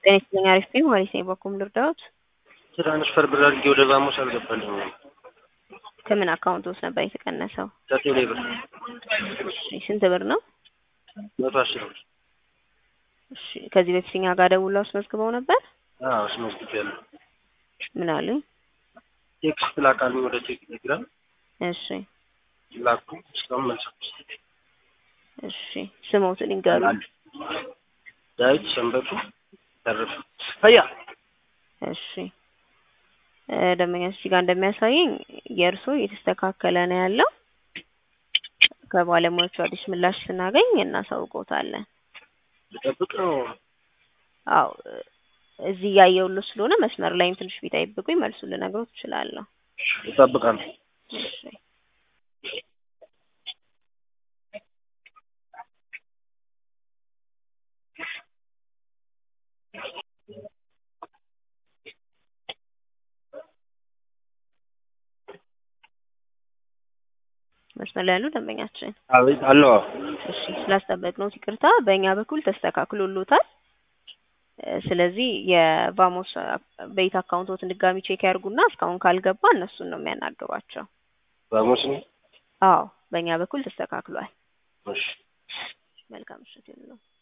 ጤና ይስጥልኝ አሪፍ ነኝ ወይስ እኔ በኩል ልርዳዎት? ትራንስፈር ብር አድርጌ ወደ ቫሞስ አልገባልኝም። ከምን አካውንት ውስጥ ነበር የተቀነሰው? ከቴሌ ብር እሺ ስንት ብር ነው? መቶ አስር ብር። እሺ ከዚህ በፊት እኛ ጋር ደውለው አስመዝግበው ነበር? አዎ አስመዝግቤያለሁ። ምን አሉኝ? ቴክስት ላካልኝ ወደ ቴሌግራም እሺ ላኩ። እስካሁን መልስ እሺ ስሞትን ይንገሩ። ዳዊት ሰንበቱ ተረፈ ሀያ እሺ እ ደንበኛች ጋር እንደሚያሳየኝ የእርሶ እየተስተካከለ ነው ያለው። ከባለሙያዎቹ አዲስ ምላሽ ስናገኝ እናሳውቆታለን። ልጠብቅ ነው። አዎ እዚህ እያየሁልዎ ስለሆነ መስመር ላይም ትንሽ ቢጠብቁኝ መልሱን ልነግሮት እችላለሁ። እጠብቃለሁ። እሺ መስመር ላይ ያሉ ደንበኛችን አቤት አለዋ እሺ ስላስጠበቅነዎት ይቅርታ። በእኛ በኩል ተስተካክሎሎታል። እ ስለዚህ የቫሞስ ቤት አካውንቶትን ድጋሚ ቼክ ያድርጉና እስካሁን ካልገባ እነሱን ነው የሚያናግሯቸው። ቫሞስ ነው። አዎ በእኛ በኩል ተስተካክሏል። እሺ መልካም ምሽት ይሁንልዎ።